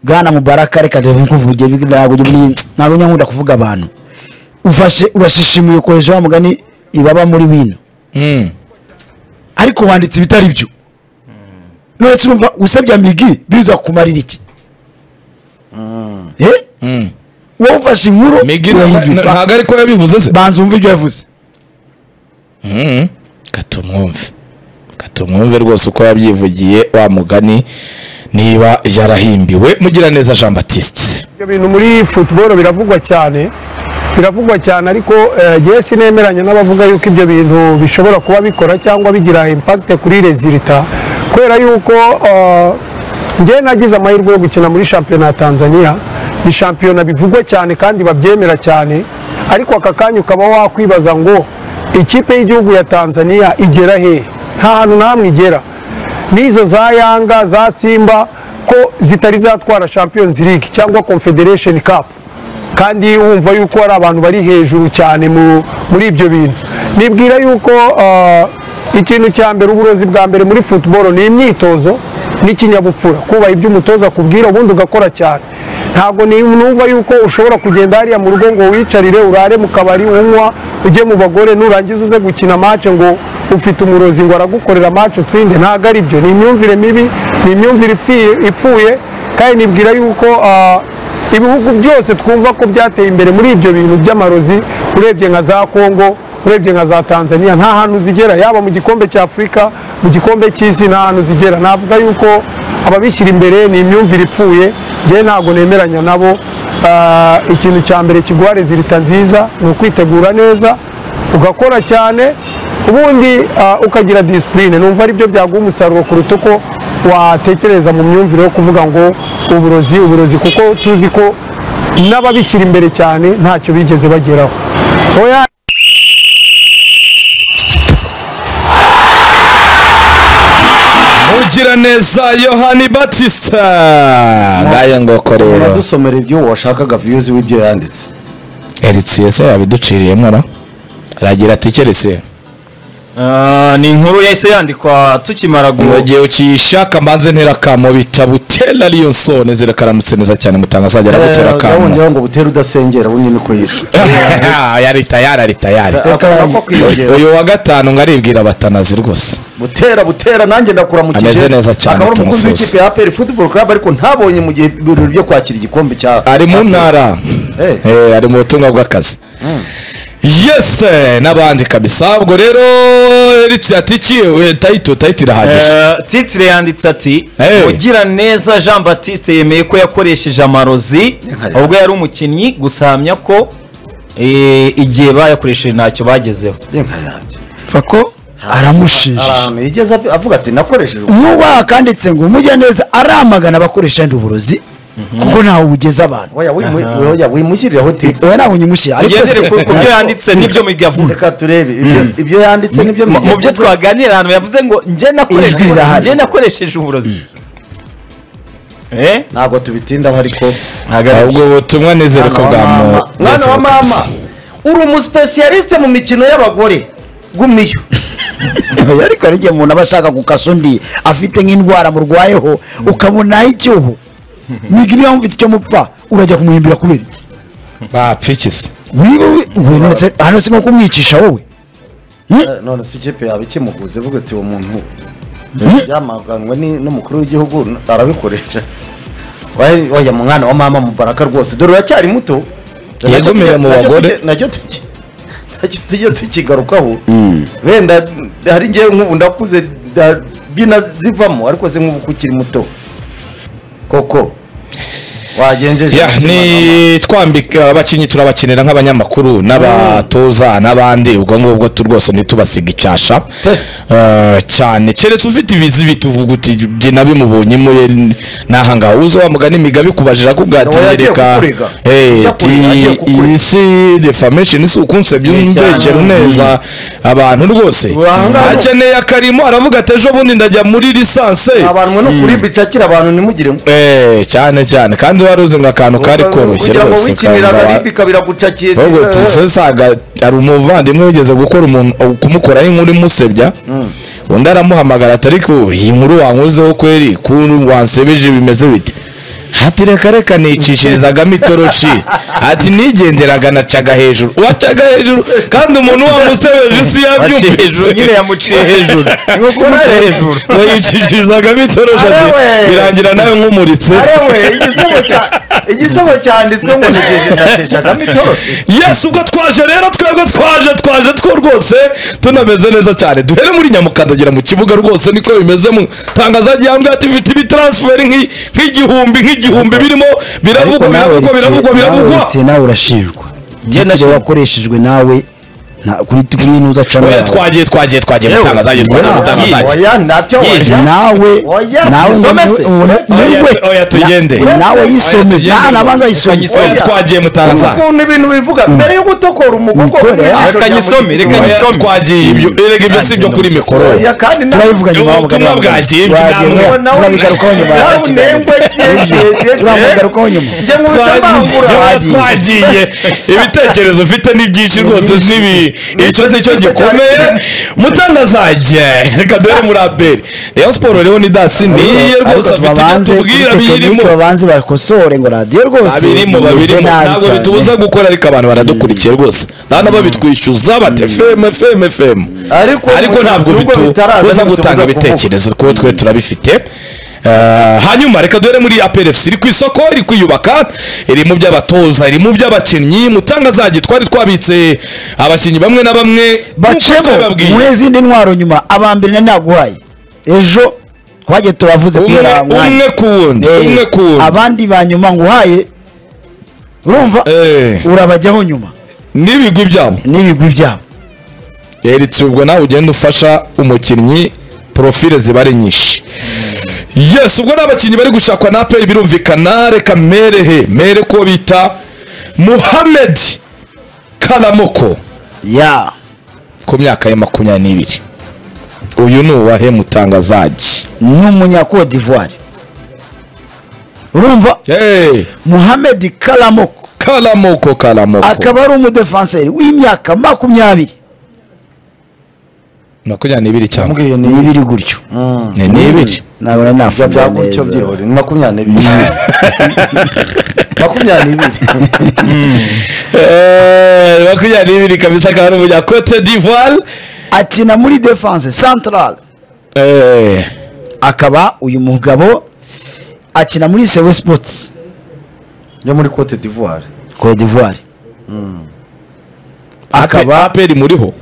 bwana mubaraka reka reba nkuvuge ntabwo ntabwo nkunda kuvuga abantu ufashe urashishimuye ukoresha wa mugani ibaba muri wino ariko wanditse ibitari byo none se urumva usabye amigi biza kumarira iki Eh? wowe ufashe inkuru migi urahindura. ntabwo ariko yabivuze se banza wumve ibyo yavuze Mm. katumwumve katumwumve rwose uko yabyivugiye wa mugani niba yarahimbiwe mugiraneza jean baptiste ibyo bintu muri football biravugwa cyane biravugwa cyane ariko eh, jyewe sinemeranya n'abavuga yuko ibyo bintu bishobora kuba bikora cyangwa bigira impact kuri resulta kubera yuko eh, njyewe nagize amahirwe yo gukina muri shampiyona ya tanzania ni shampiyona bivugwa cyane kandi babyemera cyane ariko aka kanya ukaba wakwibaza ngo ikipe y'igihugu ya tanzania igera hehe nta hantu na hamwe igera n'izo za yanga za simba ko zitari zatwara champions league cyangwa confederation cup kandi wumva yuko hari abantu bari hejuru cyane mu- muri ibyo bintu nibwira yuko ah, ikintu cya mbere uburozi bwa mbere muri football ni imyitozo n'ikinyabupfura kubaha ibyo umutoza akubwira ubundi ugakora cyane ntabwo ni- numva yuko ushobora kugenda hariya mu rugo ngo wicarire urare mu kabari unywa ujye mu bagore nurangiza uze gukina match ngo ufite umurozi ngo aragukorera match utsinde ntabwo ari byo ni imyumvire mibi ni imyumvire ipfi- ipfuye kandi nibwira yuko ah, ibihugu byose twumva ko byateye imbere muri ibyo bintu by'amarozi urebye nka za kongo urebye nka za tanzania nta hantu zigera yaba mu gikombe cya afurika mu gikombe cy'isi nta hantu zigera navuga yuko ababishyira imbere ni imyumvire ipfuye njyewe ntabwo nemeranya nabo Ah, ikintu cya mbere kiguha rezilita nziza ni ukwitegura neza ugakora cyane ubundi ah, ukagira disipurine numva ari byo byaguha umusaruro kuruta uko watekereza mu myumvire yo kuvuga ngo uburozi uburozi kuko tuzi ko n'ababishyira imbere cyane ntacyo bigeze bageraho oya mugiraneza yohani baptiste ngayo ngoko rero uradusomera ibyo washakaga viyuzi w'ibyo yanditse eritsiyese yabiduciriyemo ra aragira ati keretse Ah, ni inkuru yahise yandikwa tukimara mu gu- gihe ukiyishaka mbanze ntera akamo bita butera ariyo neza karamutse neza cyane mutanga azajya aragutera akamo yabongeho ngo butere udasengera ubundi niko yitwa yari tayari ari tayari Akantu ko kwiyongera. uyu wa gatanu ngo aribwira batanazi rwose butera butera nanjye ndakuramukije Ameze neza cyane, akaba ari umukozi tumusuhuze. w'ikipe ya aperi futuboro karabu ariko ntabonye mu gihe birori byo kwakira igikombe cya ari mu ntara Eh. Eh, ari mu butumwa bw'akazi yes eh, n'abandi kabisa ubwo rero eritse ati iki we, tayito tayito irahagije Eh, titire yanditse ati Hey. mugiraneza jean baptiste yemeye ko yakoresheje amarozi Nka- ubwo yari umukinnyi gusa ahamya ko eh, igihe bayakoresheje ntacyo bagezeho inka yanjye mfa ko aramushinja ahantu yigeze ap- avuga ati nakoresheje ubu." nk'uwaha kanditse ngo umujya neza aramagana abakoresha yandi uburozi kuko ntawe bugeza abantu oya wimu- oya, wimushyiriraho titi we ntabwo unyimushyira ariko se tugendere ku ku byo yanditse n'ibyo migavuga reka turebe ibyo- ibyo yanditse nibyo mu mu byo yavuze. twaganira ahantu yavuze ngo njye nakoresheje Ijwi rirahari. njye nakoresheje uburozi eh ntabwo tubitindaho ariko ntagaragara ubwo butumwa nizere ko Mwana wa mama. bwamu mwana wa mama uri umusipesiyalisite mu mikino y'abagore gumiyo Oya, ariko hari igihe umuntu aba ashaka gukasa undi afite nk'indwara murwayeho ukabona icyoho migiri yamufite icyo mupfa urajya kumuhimbira kubera iki bapfikize wiwe hano se hano si nko kumwicisha wowe Eh, none se ikipe yaba ikimuhuza ivuga ati uwo muntu yamaganwe ni- n'umukuru w'igihugu n- arabikoresha Oya, oya mwana wa mama mubaraka rwose dore uracyari muto Yagumira mu Nacyo bagore. tujye- nacyo tuki- nacyo tujye tukigarukaho wenda hari ngewe nk'ubu ndakuze nda- bina zivamo ariko se nk'ubu ko ukiri muto koko wagenjeje ya ubuzima bwa mama. ni twambika abakinnyi turabakinira nk'abanyamakuru n'abatoza n'abandi ubwo ngubwo tu- rwose ntitubasiga icyasha Eh, cyane keretse ufite ibizi bituvuga uti byina bimubonyemo ye nahangaha uza wamugana imigabo ikubajira akubwira ati Oya, yagiye "Nyereka, kukurega. eh, Ujya kurega, ati, agiye kukurega." iyi si defamation si ukunsebya Eh, cyane. umbekera neza abantu rwose Ahangaha- akeneye akarimo aravuga ati ejo bundi ndajya muri lisanse abantu no kuri bicakira abantu nimugire Eh, cyane cyane kandi wari uzi ngo akantu kari koroshye ujya mu rwose wikinira kanga- baribi kabira gucakiye ahubwo tuzi usanga hari umuvandimwe wigeze gukora umuntu kumukoraho inkuru imusebya undi aramuhamagara ati ariko iyi nkuru wankozeho kweri kuntu wansebeje bimeze bite ati reka reka nicishirizagamo itoroshi ati nigenderaga nacaga hejuru wacaga hejuru kandi umuntu wa musebeje si yabyumva hejuru nyine yamuciye hejuru ni nko kumuca hejuru ngo yicishirizagamo itoroshi ati Arewe. birangira nawe nkumuritse arewe igisebo cya- igisebo cyanditswe ngo nasheshagamo itoroshi yesu ubwo twaje rero twebwe twaje twaje two rwose tunameze neza cyane duhere muri nyamukandagira mu kibuga rwose niko bimeze mu tangazo gihambwe ati mfite ibitaransiferi nk'i- nk'igihumbi nk'igihumbi birimo biravugwa biravugwa biravugwa biravugwa uretse nawe urashinjwa nashinjwa. igitego wakoreshejwe nawe nta- kuri kuri ntuza acamo oya yawe twagiye twagiye twagiye mutangazaje twagiye oya, mutangazaje oya ntacyo nawe wajya Oya, nawe isomese. ngo- ngo- Oya, ngo- oya, tugende. na- nawe yisome tugende. nta nabanza yisome Kanyisome. oya twagiye mutangazaje ukuntu ibintu bivuga mbere yo gutokora umugogo Mikoro, mu ijisho reka rya nyisome, mugenzi reka wawe. nyisome. twagiye ibyo erega ibyo si ibyo kuri mikoro oya kandi nawe turabivuga nyuma Ubu butumwa bwagiye Twagiye. bw'inama nawe turabigarukaho nyuma ya nawe kiganiro. unengwe byegeye turamugarukaho nyuma njye nkubita bangura Twagiye. twagiye ibitekerezo ufite ni byinshi rwose nibi icyo si cyo gikomeye mutangazaje reka duhere muri aperi rayon siporo rero ni dasi niye ariko rwose afite icyo tubabanze kuri tubwira tekinike biyirimo babanze bakosore ngo radiyo rwose abirimo imeze babirimo nabi ntabwo cyane. bitubuza gukora ariko abantu baradukurikiye rwose nta nabo bitwishyuza bate fm fm fm Ariko- ariko ntabwo nubwo bitaraza, bitubuza ntibitubuza gutanga kuvuga. ibitekerezo kuko twe turabifite Eh, hanyuma reka duhere muri APRFC iri ku isoko iri kwiyubaka iri mu by'abatoza iri mu by'abakinnyi mutangazaje twari twabitse abakinnyi bamwe na bamwe nk'uko bacemo twabibabwiye. mu zindi ntwaro nyuma aba mbere nari naguhaye ejo twagiye turavuze umwe kubera umwe ku wundi Eh, umwe ku wundi abandi ba nyuma nguhaye urumva Eh. urabajyaho nyuma n'ibigwi byabo n'ibigwi byabo yeretse ubwo nawe ugenda ufasha umukinnyi porofile ziba ari nyinshi yes ubwo ni abakinnyi bari gushakwa na aperi birumvikana reka merehe mere ko bita muhamed karamoko ya ku myaka ya makumyabiri n'ibiri uyu ni uwahe mutangazaji ni umunyakode d'ivoire urumva hey, muhamed karamoko karamoko karamoko akaba ari umudefanseri w'imyaka makumyabiri makumyabiri n'ibiri cyangwa Mbwiye ni n'ibiri gutyo ni n'ibiri nabona nafunga byagutyo neza byihore ni makumyabiri n'ibiri makumyabiri n'ibiri Eh, makumyabiri n'ibiri kabisa akaba ari umunyakote divoire akina muri defanse central Eh, akaba uyu mugabo akina muri sewe sports yo muri cote d'ivoire cote d'ivoire akaba akaba aperi muriho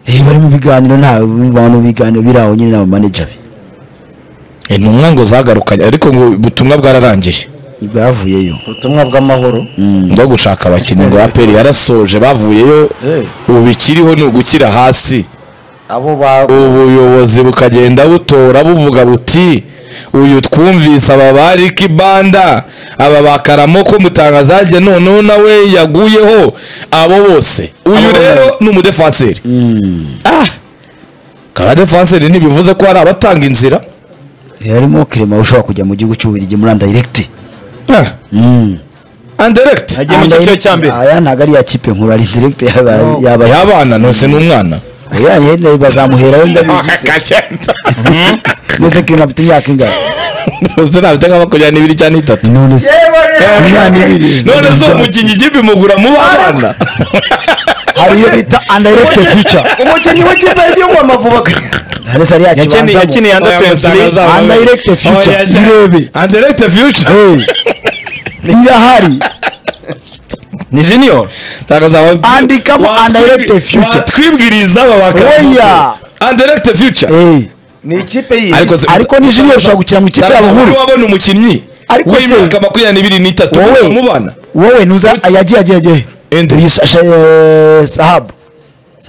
eh, bari mu biganiro nta bantu mu biganiro biri aho nyine n'abamaneja be intumwa ngo zagarukanye ariko ngo ubutumwa bwararangiye bwavuyeyo ubutumwa bw'amahoro bwo gushaka abakinnyi ngo aperi yarasoje bavuyeyo Eh. ubu bikiriho ni ugukira hasi abo ba ubuyobozi bukagenda butora buvuga buti uyu twumvise aba ba Ricky Banda aba ba Karamoko mutangazaje noneho nawe yaguyeho abo bose uyu rero ni umudefanseri Ah! abadefanseri ntibivuze ko hari abatanga inzira harimo kirema ushobora kujya mu gihugu cy'ububiligi muri andayiregiti Ah. Anderect agiye mu cyiciro cya mbere aya ntabwo ari ya kipe nkuru ari direkiti yaba yaba yabana ntose n'umwana ya yenda bazamuherayo ndabizi kagenda ndetse kirema afite imyaka ingana uzi ntabwo nka makumyabiri n'ibiri cyangwa n'itatu none se imyaka ibiri none se uwo mukinnyi ikipe imugura mu bana hari iyo bita andayiregiti fica umukinnyi w'ikipe y'igihugu amavuba ndetse ari ya yakiniye kibanzamo yakiniye anda tuwensi liga Undirect future, irebe. andirect future Hey. irahari ni junior Andikamo Undirect Future. twibwiriza aba Oya. bakaba andirect future Hey. ni ikipe y'iyi se- ariko ni junior ushobora gukina mu kipe yabo nkuru wabona umukinnyi Ariko se- w'imyaka makumyabiri n'ibiri n'itatu Wowe. mu bana wowe nuza yagiye yagiye yagiye Ende. Uyu sa- sha- sahabu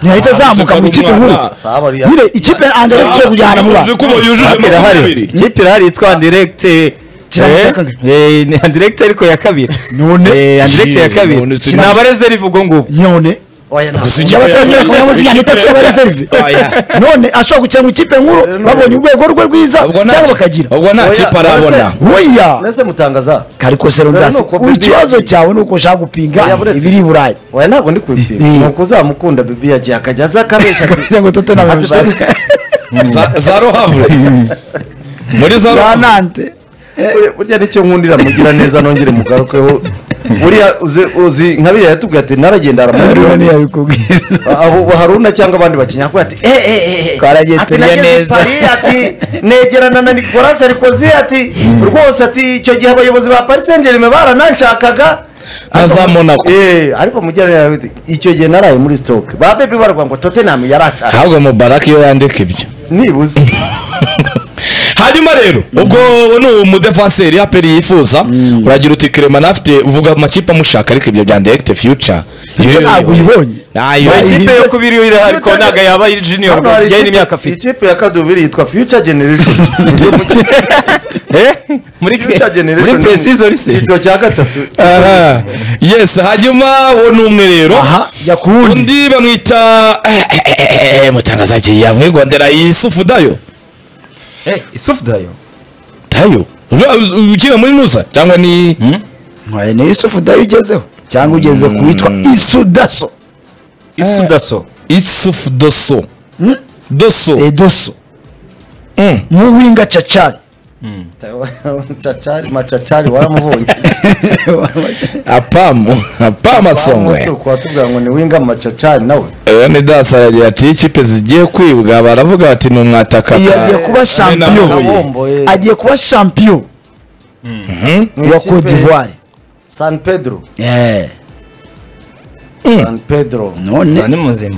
ntiyahita azamuka mu ikipe nkuru Sahabu ari- nyine ikipe andare ishobora kujyana mu Uzi bana ko ubu yujuje Aperi ahari makumyabiri ikipe irahari yitwa andiregite Kirango cya kabiri. ni andiregite ariko ya kabiri None. Eh, Anderlecht ya Jee, none kabiri si- ni abarezerivu ubwo ngubwo nyone oya ntabwo Gusa ikipe- yabatangirira kumwe Ikipe- kugira ngo itacye abareserve Oya. none ashobora gukina mu ikipe nkuru babonye urwego rwe rwiza ubwo nta cyangwa bakagira ubwo nta Oya, kipe uretse- arabona weya mbese mutangaza kariko Dore serondasi ni uko Bibi- ikibazo cyawe ni uko ushaka gupinga Oya, buretse. ibiri i burayi oya ntabwo ndi kubipima Eh. ni ukuzamukunda bibi yagiye akajya aza akabeshya kugira ngo tote na Ati- bamushaka za za ruhavure muri za za ruhavure nante Buriya- burya nicyo nkundira mugira neza nongere mugarukeho buriya uzi- uzi nka biriya yatubwiye ati naragenda Haruna haramusitoni ntiyabikubwira abo haruna cyangwa abandi bakinnyi akora ati eh eh eh Twaragiye ati turiye nageze i neza." Paris ati negerana na Nicolas Sarkozy ati rwose ati icyo gihe abayobozi ba Paris Saint Germain barananshakaga Na za Monaco. eh ariko mugira neza ati, icyo gihe naraye muri stoke ba bebe barwa ngo Tottenham yarashaka ahubwo mubaraka iyo yandika ibyo nibuze hanyuma rero ubwo ni umudefanseri yaperi yifuza uragira uti keremana afite uvuga amakipe amushaka ariko ibyo bya ndegite fiyuca Ese ntabwo uyibonye ntayo Iyo Bayizi- kipe yo kubiri yo iri ariko ntabwo yaba ari junior Hano hari bijyanye ikipe- n'imyaka afite ikipe ya kadubiri yitwa Future Generation Ndi umukinnyi. Eh? muri Future Generation muri precision lise icyiciro cya gatatu Aha. yes hanyuma wo ni umwe rero aha jya ku wundi undi bamwita mutangazaji yamwigondera yusufu dayo eh isufu dayo dayo Ura- uz- ukina muri nusa cyangwa ni Nwaye ni isufu dayo ugezeho cyangwa ugeze ku witwa isudaso isudaso isufu doso doso edoso Mm. nk'uwinga cacari Cacari macacari waramubonye apamu apama songwe Umunsi watubwira ngo ni winga macacari nawe Aya ni dasa yagiye ati iyo ikipe zigiye kwibwa baravuga bati ni umwataka Iyo agiye kuba champion. Nabomboye. agiye kuba champion Ni wa ikipe- cote d'ivoire San Pedro Eh, San Pedro Uba none ni muzima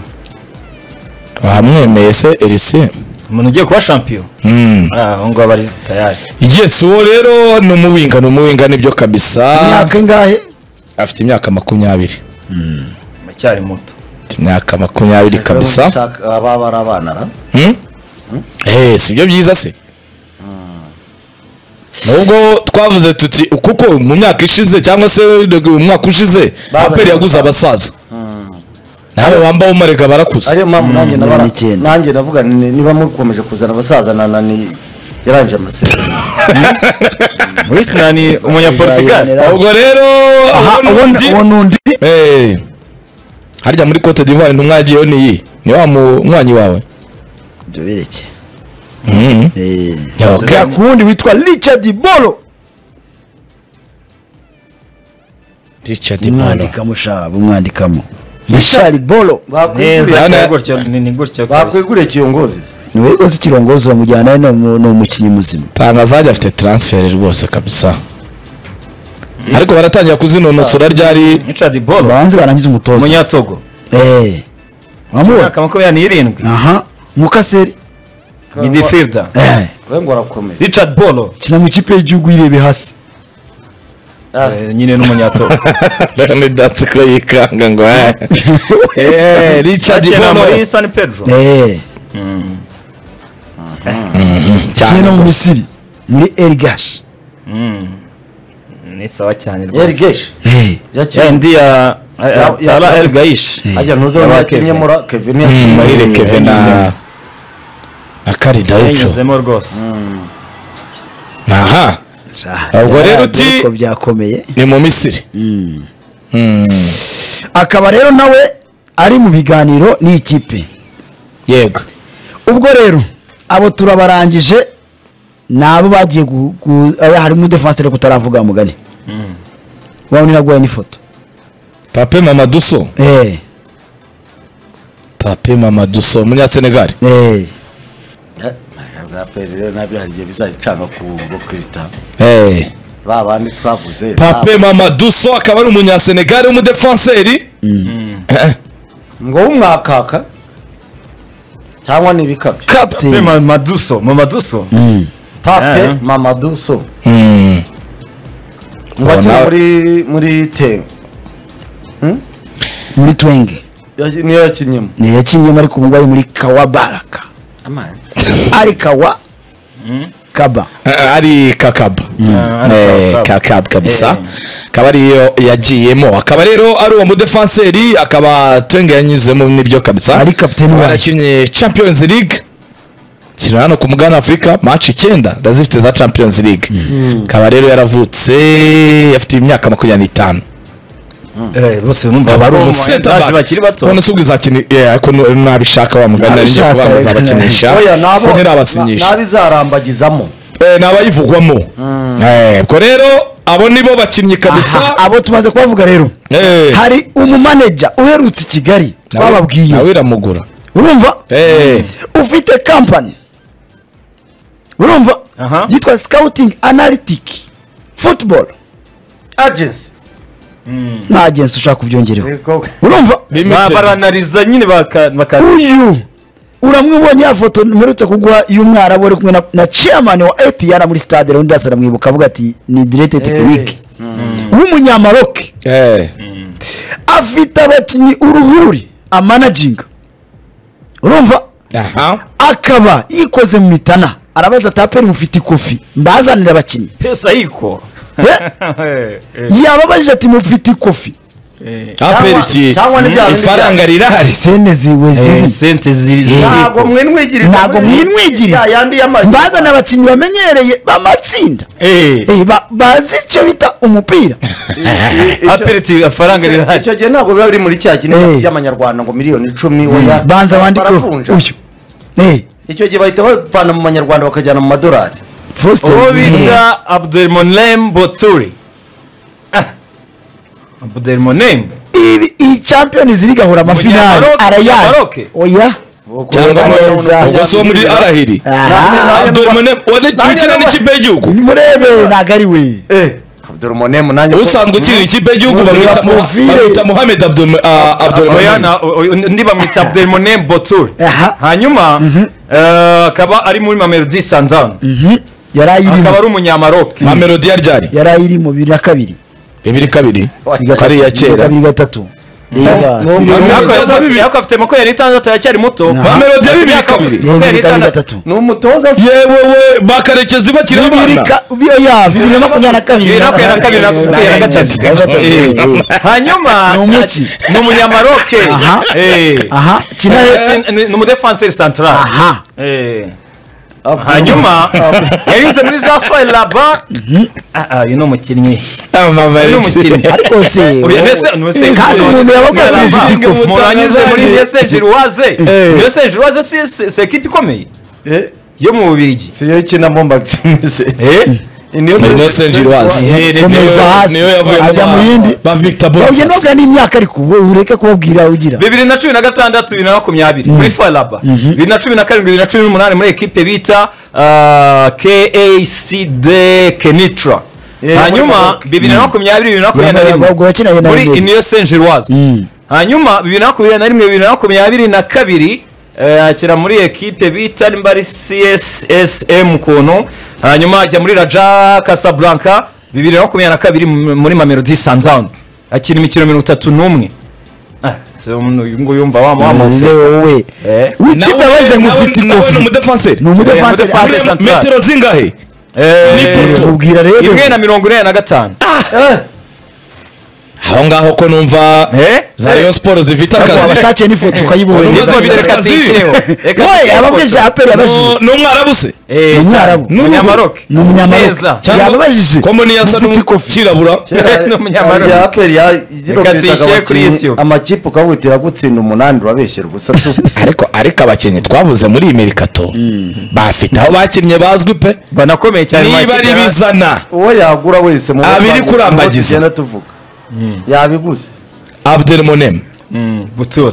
wamwemeye se elise umuntu ugiye kuba champion Mm. Ah, aho ngaho bari tayari yes uwo rero ni umuwinga ni umuwinga nibyo kabisa imyaka ingahe afite imyaka makumyabiri aracyari muto afite imyaka makumyabiri kabisa Shaka- aba bari abana ra Hmm? Eh, si byo byiza se nubwo twavuze tuti kuko mu myaka ishize cyangwa se mu mwaka ushize Bazanye aperi yaguze abasaza nabo bambaye umarega barakuze ariyo mpamvu nanjye nabara mirongo icyenda. nanjye navuga ni- niba mukomeje kuzana abasaza na nani yarangije amasezerano muri sinani umunyaportugal ubwo rero aha ubona uwo undi- ni- uwo ni undi Eh, harya muri cote d'ivoire intumwa yagiyeyo niyi ni wa munywanyi wawe ibyo bereke Mhm. Ya, okay. jya ku wundi witwa richard bolo richard Mano. umwandikamo sha bumwandikamo richard bolo bakwiguriye Neza. neza ni gutyo ni ni gutyo kabisa. bakwiguriye ikiyongozi niwe rwose ikirongozi bamujyana ni umu- ni umukinnyi muzima tangazaje afite transfer rwose kabisa ariko baratangira kuzinonosora ryari richard bolo babanze barangiza umutoza umunyatogo Eh, wamubona imyaka makumyabiri n'irindwi aha mukaseri midfielder Eh, we ngo arakomeye richard bolo kina mu ikipe y'igihugu irebe hasi Ah. Eh, nyine n'umunyatogo Rene Dats ko yikanga ngo eh. Eh, Richard akina Bono muri san pedro Eh, kina no mu cyane misiri muri erigashi ni sawa cyane rwose yarigeshi Eh, Ya yakindi ndi ya Ya- tara ya- el gayish ajya ntuze Yabaye wakinnye Kevin. muri Kevin yakinnye muri muri rekeve na akari daucho yanyuzemo rwose aha sha, Ubwo rero yaranze uti- ariko byakomeye ni mu Misiri akaba rero nawe ari mu biganiro n'ikipe yego ubwo rero abo turabarangije ni abo bagiye gu- gu- aya harimo defansire kutaravuga mugani wabona iraguye n'ifoto Pape Mamaduso Eh, Pape Mamaduso umunya Senegal eh, rero nabyo hari igihe bizacana ku bwo kwita eh ba bandi twavuze Pape Mamaduso akaba ari umunya Senegal w'umudefanseri ngo w'umwakaka cyangwa ni ibikabyo Pe captain Ma- maduso mamaduso Mm, pape Yeah. mamadu so Mm. ngo akina nawe- muri muri te muri twenge Yaki- niyo yakinyemo ni yakinyemo ariko umurwayi muri kawa baraka ari kawa kaba Eh, ari kakab Eh, kakab kabisa Eh. akaba ariyo yagiyemo akaba rero ari uwo mudefanseri akaba twenge yanyuzemo nibyo kabisa Ari captain Akaba wayo. yarakinnye champions league kino hano ku mugana afurika match icyenda ndazifite za champions league akaba rero yaravutse afite imyaka makumyabiri n'itanu Eh, bose numva akaba ari ko umusentabak baje bakiri bato none se ubwo izakina eh, ariko nu- nabishaka wa mugani narinjye Nabishaka, kubanza reka. abakinisha oya nabo ko na- ntirabasinyisha nabizarambagizamo eh, ni abayivugwamo Eh, ubwo rero abo ni bo bakinnyi kabisa Aha, abo tumaze kubavuga rero Eh. hari umumaneja uherutse i kigali Nawe- nawe twababwiye iramugura urumva Eh. ufite kampani urumva Aha. yitwa scouting analytic football agency nta agensi ushaka kubyongereho Yego. urumva Limited. baranariza nyine baka- baka uyu uramwibonye ya foto mperutse kuguha y'umwarabu ari kumwe na- na chairman wa apr muri stade rundi yasi aramwibuka avuga ati ni direte tekinike w'umunyamaroke Eh. afite abakinnyi uruhuri amanaginga urumva aha akaba yikoze mu mitana arabaza taperi mufite ikofi mbazanire abakinnyi pesa yiko Eh, yababajije ati mufite ikofi aperi iki cyangwa ni bya bindi ifaranga rirahari se sene ziwe ziri sente ziri ntabwo mwe nwigiriza ntabwo muri- mwinwigiriza Ya yandi y'amazi. mbazana abakinnyi bamenyereye b'amatsinda Eh, Eh, ba- bazi icyo bita umupira Icyo- apeliti amafaranga rirahari icyo gihe ntabwo biba biri muri cya kinini Eh. by'amanyarwanda ngo miliyoni icumi oya banza wandikeho baravunja uyu Eh, icyo gihe bahita bavana mu manyarwanda bakajyana mu madolari Faustin. uwo bita abdelmonem boturi abdelmonem Ibi- iyi champions league ahura amafinali Munyamaroke, arayari Munyamaroke. oya cyangwa Neza. ubwo si uwo muri arahiri Aha, Abdulmonem wari- ukina n'ikipe y'igihugu nimurebe ntabwo ari we abdurmonemu nanjye usanzwe ukinira ikipe y'igihugu bamwita Mu- bamwita Mohamed Abdul- ah, oya Abdulmonem na- o- o- undi bamwita abdelmonem boturi Aha. hanyuma eh, akaba ari muri mamelodi sandani yari akaba ayirimo ari umunyamaroke nka melodi ya ryari yari ayirimo bibiri na kabiri bibiri kabiri Bibiri na kariya gatatu, bibiri na kera kabiri gatatu Ega, no, si- no, Ega, Yako- Yakoze yako- bibi- yako afite mako yari itandatu aracyari muto Aha. Ba melodi ya bibiri Yako- kabiri. yego, yari bibiri na itandatu. gatatu ni umutoza se yewe we bakarekezi bakiri bibiri abana ka- bi- oya, bibiri na makumyabiri na kabiri Bibiri na makumyabiri na kabiri na makumyabiri na gatatu. Bibiri na gatatu, eh, eh. hanyuma Ni umuki. ni umunyamaroke Aha. Eh. aha kina Eh, ni ni umudefanseri santarari aha Eh. hanyuma yanyuze muri za fayiri laba Ah, ah, uyu ni umukinnyi uyu ni umukinnyi ariko se Oya, wowe- mbese ntuse- kandi umuntu yababwiye ati Laba. mufite ikofi umuntu anyuze muri yesenjiruwaze yesenjiruwaze si si- si ekipi ikomeye Eh, yo mu bubirigi si yo ikina mo mbagisimese Eh. komeza hasi niyo yavuye mu ajya mu ba- yindi ba Victor babye Boniface nubwo ni imyaka ariko wowe ureke kubabwira ugira bibiri na cumi na gatandatu bibiri na makumyabiri muri faraba bibiri na cumi na karindwi bibiri na cumi n'umunani muri ekipe bita ah, KACD Kenitra Eh, hanyuma Maroc. bibiri na makumyabiri bibiri na makumyabiri na Ubwo rimwe wakinanye na muri Remera. iniyo senjeroise hanyuma bibiri na makumyabiri na rimwe bibiri na makumyabiri na kabiri eh, akina muri ekipe bita nimba ari CSSM ukuntu hanyuma ajya muri Raja Casablanca bibiri na makumyabiri na kabiri mu- muri Mamelodi Sundowns akina imikino mirongo itatu n'umwe Ah, so umuntu uyu nguyu yumva wamuhamagaye Nize wowe Eh. witipe abaje ngo ufite ni ikofi umudefanseri ni umudefansi Eh, umudefansi. Muri metero zingahe Eh, ubwira rero imwe na mirongo ine na gatanu aho ngaho ko numva Eh? za rayon siporo zifite akazi abashakiye n'ifoto ukayibonye Nubwo Nibwo bita bita ati kazi. ishyireho. Reka we dushyire ababwije ifoto. aperi yabajije ni umwarabu se Eh, Ni umwarabu. cyane. Umunyamaroke. ni umunyamaroke Neza. Cyangwa- yababajije ko mbona iyo asa n'umukirabura Ni umunyamaroke. tuyishyire kuri YouTube. amakipe ukabutira gutsinda umunani urabeshyera ubusa tu ariko ariko abakinnyi twavuze muri iyi mirikato bafite aho bakinnye bazwi pe banakomeye cyane niba Mike ari Tyson. bizana uwo yagura wese mu Abiri Buyapani, kurambagiza. uko tugenda tuvuga yabiguze abdelmonem Mm, butura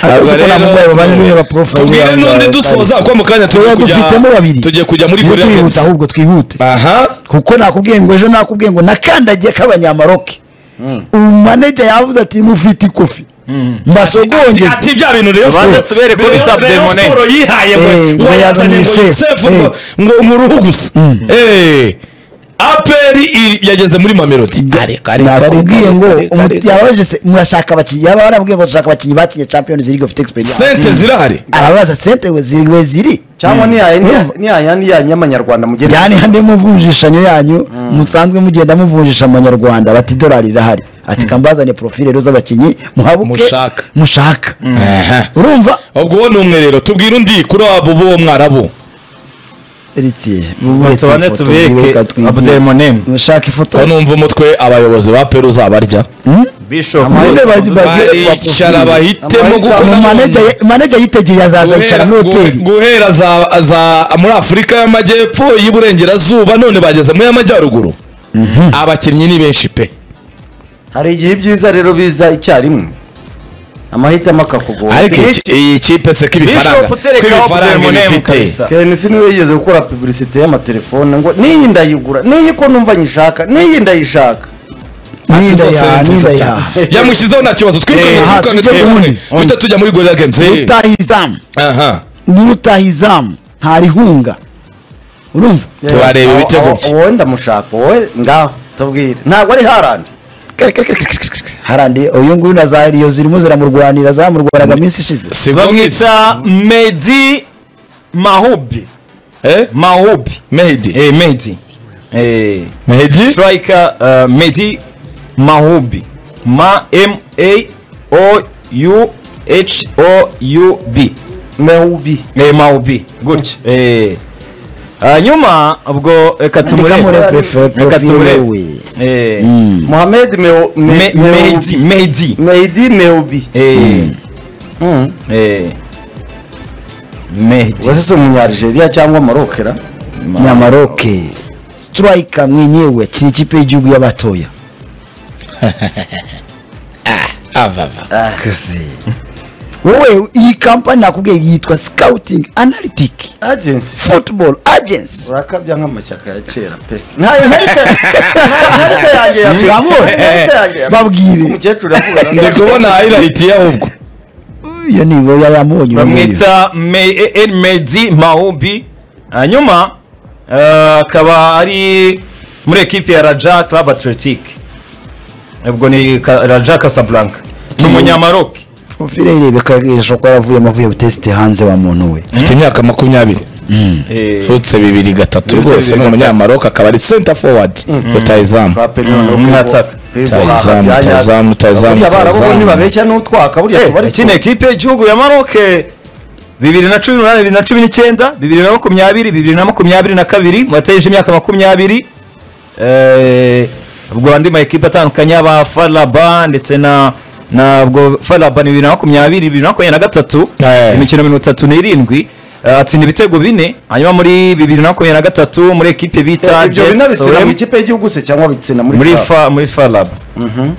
Akazi ko namubwaye babajijwe n'abaprofayili tubwire bambaye n'undi abapari. dusoza kuko mu kanya tugiye Tuba dufitemo babiri. kujya tugiye kujya muri tujye korea twihuta games ahubwo twihute aha kuko nakubwiye ngo ejo nakubwiye ngo nakandagiye k'abanyamaroke umaneja yavuze ati mufite ikofi mbasogongeze ati bya bintu rero Abanza tubereke ko bita Abdelmonem. siporo yihaye ngo Eh, ngo ngo yazanye ngo yazanye yusefu Yusef, ngo ngo ngo uruhu gusa Eh, aperi iri- yageze muri mamelodi ariko nakubwiye ngo umuti- yababaje se murashaka abakinnyi yaba baramubwiye ngo dushaka abakinnyi bakinnye champions league of experience sente zirahari arabaza sente we ziri we ziri cyangwa niya Urumva? niya yanyu yanyu y'amanyarwanda mugenda yani hande muvunjishanyo yanyu musanzwe mugenda muvunjisha amanyarwanda bati idolari irahari ati kambazane profile rero z'abakinnyi muhabuke Mushaka. mushaka Aha. urumva ubwo uwo ni umwe rero tubwire undi kuri abo b'uwo mwarabu Eritiye, Tubanze uretse ifoto, tubereke wibuka twigiye. Abdelmonem. mushaka ifoto ko numva umutwe abayobozi ba peru uzabarya bishop Amahirwe bagi- bagi- baricara bahitemo Amahitamo. kuko Manager ye- manager yitegeye azaza yicara muri hoteli guhera za- za muri afurika y'amajyepfo y'iburengerazuba none bageze muri y'amajyaruguru abakinnyi ni benshi pe hari igihe ibyiza rero biza icyarimwe amahitamo akakugora ariko Iki- iki- iyi kipe se k'ibifaranga Bishop tereka k'ibifaranga Optimum iba ifite kabisa. kenisi niwe yigeze gukora pubulisite y'amatelefone ngo n'iyi ndayigura n'iyi ko numva nyishaka n'iyi ndayishaka n'inda zose ya ni n'inda nziza ya cyane. yamushyizeho nta kibazo twirukanka aha, twirukanka tujye twirukanka muri- uhita tujya muri gorira gamuzi utaha izamu aha niba utaha izamu ntarihunga urumva Tubareba Aho- ibitego aho- bye. wowe ndamushaka wowe ngaho tubwire ntabwo ari harandi harandi uyu nguyu na za riyo zirimo ziramurwanira zamurwanaga minsi ishize si bamwita bamwita medi mahubi mahubi mehidi eh medi eh mehidi striker uh, medi mahubi ma m a o u h o u b mewubi eh mahubi gutya eh hanyuma ubwo reka Andika muri tumurebe profile- reka profile tumurebe we. eh mohamed Mew- Me- Me- mewubi medi medi mehdi mewubi eh eh medi wese si umunyarigeria cyangwa marokera nyamaroke siturayika mwenyewe kiri ikipe y'igihugu y'abatoya Kasi. wowe iyi kampani nakubwiye yitwa scouting analytic agency football agency urakabya nk'amashyaka ya kera pe ntayo nkarita nkarita yanjye ya pe Urabona? Nkarita yanjye ya pe. babwire umukecuru yavuga ndi kubona hayirayiti y'ahubwo iyo ni iwe yayamubonye uyu nguyu. bamwita Me- E- El Medi Mahubi hanyuma eh, akaba ari muri ekipe ya Raja Club Athletic ubwo ni Ka- Raja Casablanca ni umunyamaroki profile irebeka ijisho ko yaravuyemo avuye gutesite hanze wa muntu we afite imyaka makumyabiri Eh, futse bibiri gatatu Futse rwose ni bibiri umunyamaroka akaba ari senta fowadi rutayizamu Mwataka. Rutahizamu, Rutahizamu, Rutahizamu, abarabu Rutahizamu. ntibabeshya n'utwaka buriya eh, tubari iki ni ekipe y'igihugu ya Maroke bibiri na cumi n'umunani bibiri na cumi n'icyenda bibiri na makumyabiri bibiri na makumyabiri na kabiri mwateje imyaka makumyabiri Eh, ubwo andi ma ekipe atandukanye aba Faraba ndetse na na ubwo Faraba ni bibiri na makumyabiri bibiri na makumyabiri na gatatu Eh. imikino mirongo itatu n'irindwi eh, atsinda ibitego bine hanyuma muri bibiri na makumyabiri na gatatu muri ekipe bita ibyo Jess bina bitsina Orem- mu ikipe y'igihugu se cyangwa bitsina muri muri club? fa muri farab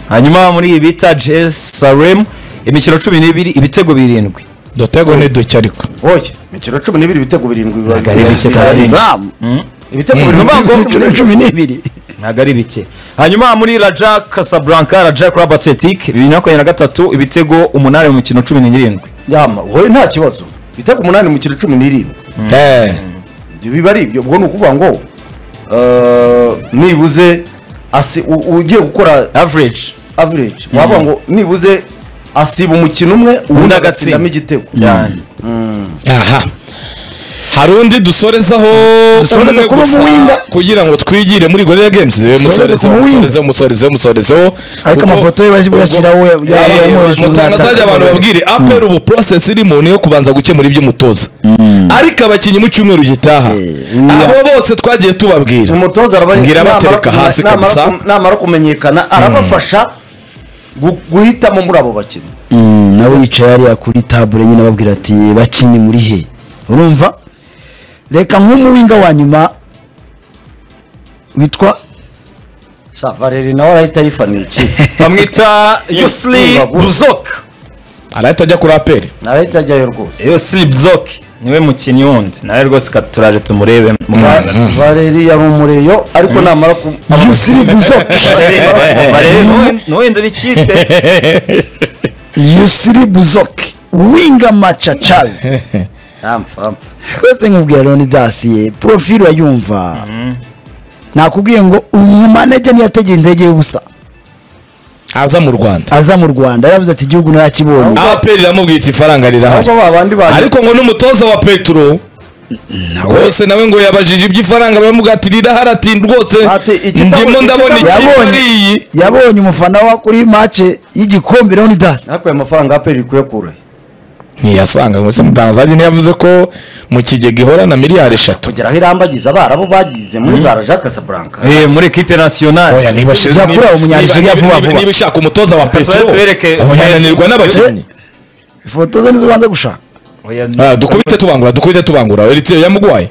hanyuma muri iyi bita jerusalem imikino cumi n'ibiri ibitego birindwi dutego ni duke ariko oye imikino cumi n'ibiri ibitego birindwi biba Ntabwo ari bike cyane. izamu ibitego Ni birindwi ukuvuga ngo cumi cumi n'ibiri ntabwo ari bike hanyuma muri raja casablanca raja club athletic bibiri na makumyabiri na gatatu ibitego umunani mu mikino cumi n'irindwi yama wowe nta kibazo ibitego umunani mu kiro cumi n'irindwi Eh, ibyo biba ari ibyo ubwo ni ukuvuga ngo eh, nibuze asi u- ugiye gukora average average wavuga ngo nibuze asiba umukino umwe ubundi Ubundi agatsindamo agatsinda. igitego cyane aha hari undi dusorezaho Dusoreze umwe kuri gusa umuwinga. kugira ngo twigire muri gorira games ku musorezeho muwinga. musorezeho musorezeho musorezeho ariko kuko- amafoto ye baje kuyashyiraho mutangazajya abantu babwire apera ubu process irimo ni iyo kubanza gukemura iby'umutoza ariko abakinnyi mu cyumweru gitaha iya. abo bose twagiye tubabwira umutoza araba Ngira namara abatereka kume- hasi namara kabisa. kum- namara kumenyekana arabafasha gu- guhitamo muri abo bakinnyi nawe yicaye hariya kuri tabure nyine ababwira ati bakinyi muri he urumva reka nk'umuwinga wa nyuma witwa sha valeri nawe arahita yifaniye ikipe bamwita yusli buzok arahita ajya kuri apera arahita ajyayo rwose yusli buzok niwe mukinnyi wundi nawe rwose ka- turaje tumurebe mu Rwanda valeri yari umureyo ariko namara ku yusiri buzoke n'uwenda n'ikipe yusiri buzoke winga macacabe Amfa, amfa. rwose nkubwira roni dasiye porofile urayumva nakubwiye ngo umumanege niyategeye indege y'ubusa aza mu rwanda aza mu rwanda yaravuze ati igihugu narakibonye apera iramubwira iti ifaranga rirahari ahubwo ba bandi ba ariko ngo n'umutoza wa petro rwose nawe ngo yabajije iby'ifaranga baramubwira ati rirahari ati rwose Ati, ikitabo- ndimo ndabona ikitabo- ikipe Yabonye. ari iyi yabonye umufana wa kuri mace y'igikombe roni dasi ariko ayo mafaranga aperi ikwiye kuroha ntiyasanga ngo se mutangazaje ntiyavuze ko mu kigega ihora na miliyari eshatu tugeraho irambagiza abarabu bagize muri za raja casablanca Eh, muri ekipe nasiyonari oya niba shize Yakura niba- umunyanzira niba- ya vuba niba- vuba. niba ushaka umutoza wa petero tubereke- oya yananirwa n'abakinnyi ifoto ze nizo ubanza gushaka Oya, Ah, dukubite tubangura dukubite tubangura eritre yamugwaye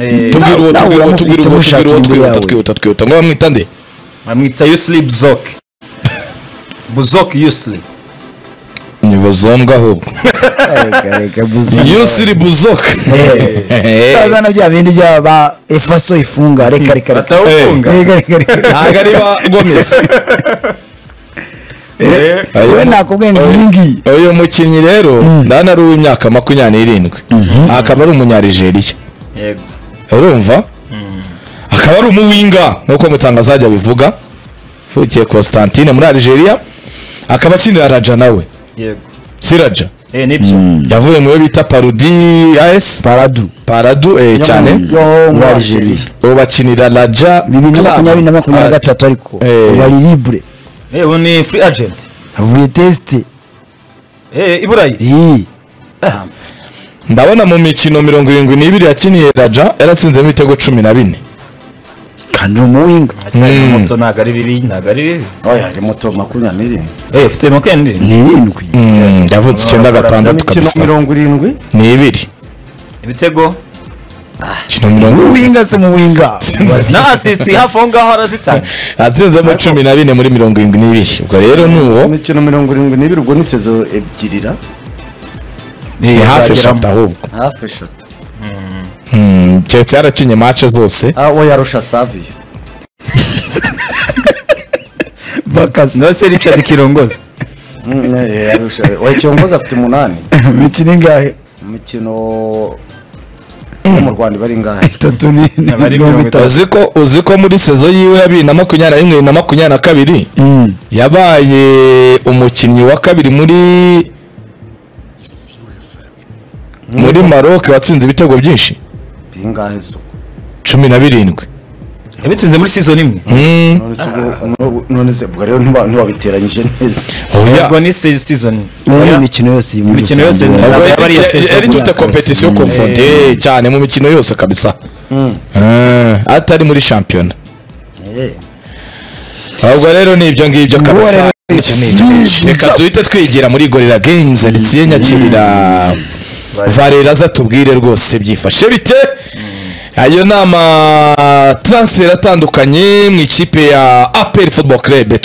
eh, tubwira uwo nawe tubwira uwo uramufite tubwira uwo umushakira tubwira uwo imbere twihuta yawe. twihuta twihuta ngo bamwita nde bamwita yusili buzoke buzoke yusili nibazombwa ahubwo Reka, reka, buzima. yusiri buzoka Kaza na bya bindi bya ba efaso ifunga reka reka reka batawufunga reka reka reka ntabwo ari ba gomez Eh, we nakubwiye ngo iyi ngiyi uyu mukinnyi rero ndabona ari uw'imyaka makumyabiri n'irindwi akaba ari umunyarigeriya yego urumva akaba ari umuwinga nk'uko mutangazajya bivuga uvukiye constantine muri algeria akaba akinira raja nawe yego si raja Eh, nibyo yavuye mu yo bita parudi as paradu paradu eh, cyane yo muri algeria ubu bakinira raja bibiri na Club. makumyabiri na makumyabiri na gatatu ariko Eh. bari libre Eh, ubu ni free agent avuye tesite Eh, i burayi iyi Ah, ndabona mu mikino mirongo irindwi n'ibiri yakiniye raja yaratsinzemo ibitego cumi na bine kandi ni umuwinga aracyari muto ntabwo ari bibiri ntabwo ari bibiri oya hari moto makumyabiri n'irindwi Eh, ufite makendiri ni irindwi Mm, yavutse icyenda gatandatu imikino kabisa mirongo irindwi ni ibiri ibitego kino mirongo umuwinga se muwinga na asisiti hafi aho ngaho arazitanga atsinzemo cumi na bine muri mirongo irindwi n'ibiri ubwo rero ni uwo imikino mirongo irindwi n'ibiri ubwo ni sezo ebyirira ni hafi azageramo. eshatu ahubwo hafi eshatu Mm, keretse yarakinye mace zose ah we yarusha saviyo bakase no se richard kirongoza Mm, eh, yarusha we cyongoza afite umunani imikino ingahe imikino yo mu rwanda iba ari ngahe itatu ni ni Aba ari mirongo mirongo itatu. itatu uzi ko uzi ko muri sezo yiwe ya bibiri na makumyabiri na rimwe na makumyabiri na kabiri yabaye umukinnyi wa kabiri muri muri maroc watsinze ibitego byinshi bingahe so cumi na birindwi yabitsinze muri sizoni imwe Mm, none se ubwo none se ubwo rero ntiba- ntibabiteranyije neza oya. yego ni se- sizoni Iyo ni Oya. imikino yose iyi muri Imikino rusange. yose ni- Ubwo Ntabwo yaba ari iya yari- sezo yari gusa. tuze kompetisiyo komfonte cyane mu mikino yose kabisa Ah, atari muri shampiyona Eh, ahubwo rero ni ibyo ngibyo kabisa rero ni Ibyo ni ibyo ngibyo. reka duhite twigira muri gorira games alitsiye nyakirira varera aza tubwire rwose byifashe bite ayo ni ama transfer atandukanye mu ikipe ya apel football club